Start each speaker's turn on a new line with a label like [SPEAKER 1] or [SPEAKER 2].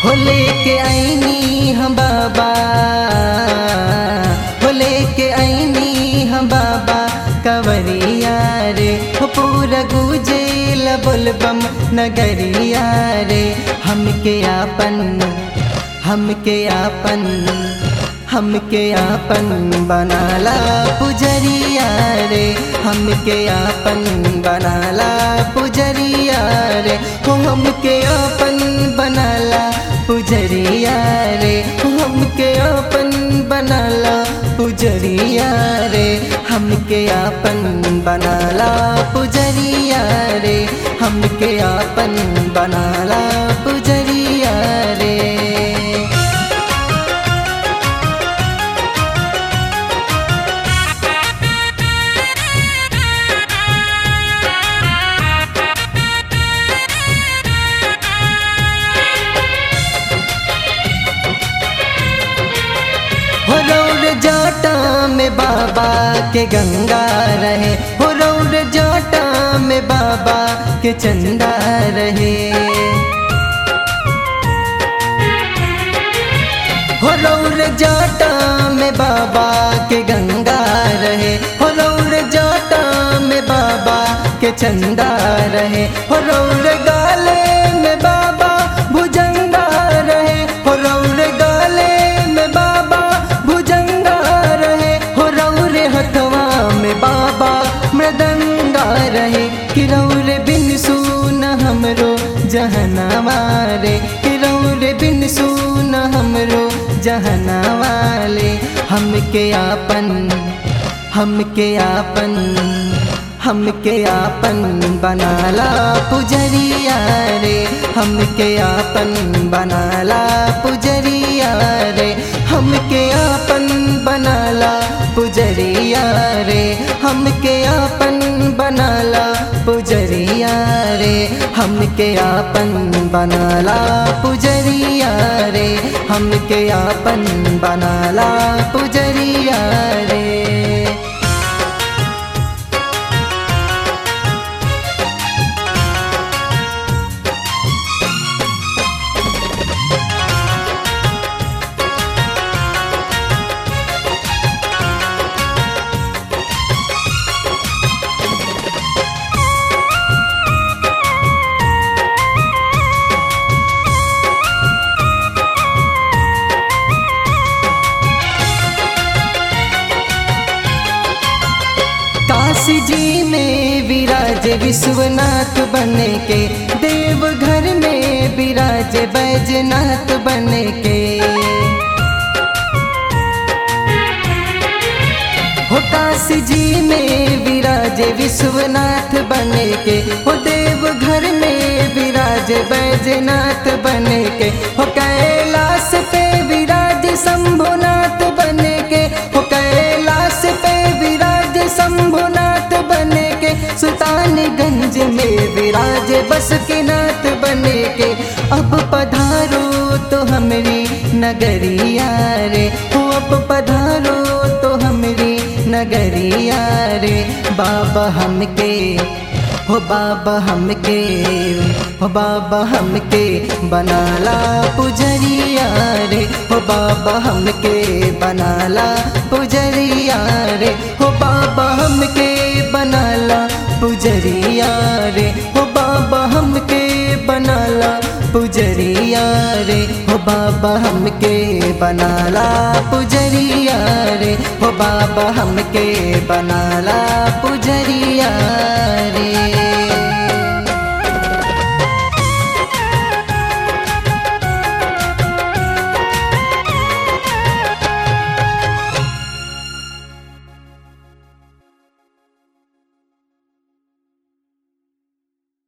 [SPEAKER 1] हो लेके आईनी हम बाबा हो लेके आईनी हम बाबा कवरिया रे हो पूरा गुजेल बोलबम नगरिया रे हमके आपन हमके आपन हमके आपन बनाला पुजरिया रे हमके आपन बनाला पुजरिया रे हो हमके आपन बनाला पुजरिया रे हो हमके आपन बनाला पुजरिया रे हमके आपन बनाला पुजरिया रे हमके आपन बनाला पुजरिया रे हो रौर जाटा में बाबा के गंगा रहे हो रौर जाटा में बाबा के चंदा रहे हो रौर जाटा में बाबा के गंगा रहे हो रौर जाटा में बाबा के चंदा रहे हो रौर गाले में बाबा भुजंगा रहे हो रौर गाले में बाबा भुजंगा रहे हो रौर हथवा में बाबा मृदंगा रहे कि रौर बिन सुन हमरो जहनवा रे कि रौर बिन सुन हमरो जहना वाले हमके आपन हमके आपन हमके आपन बनाला पुजरिया रे हमके आपन बनाला पुजरिया रे हमके आपन बनाला पुजरिया रे हमके आपन बनाला पुजरिया रे हमके आपन बनाला पुजरिया रे हमके आपन बनाला पुजरिया रे काशी जी में विराज विश्वनाथ बने के देवघर में विराज बैजनाथ बने के हो काशी जी में विराज विश्वनाथ बने के हो देवघर में विराज बैजनाथ बने के हो कैलाश पे विराज शंभुनाथ बने के हो कैलाश पे विराज शंभुनाथ बने के सुल्तानगंज में विराज बस के नाथ बने के अब पधारो तो हमरी नगरिया रे हो अब पधारो तो हमरी नगरिया रे बाबा हमके हो बाबा हमके हो बाबा हमके बनाला पुजरिया रे हो बाबा हमके बनाला पुजरिया रे हो बाबा हमके बनाला पुजरिया रे हो बाबा हमके बनाला पुजरिया रे हो बाबा हमके बनाला पुजरिया रे हो बाबा हमके बनाला पुजरिया रे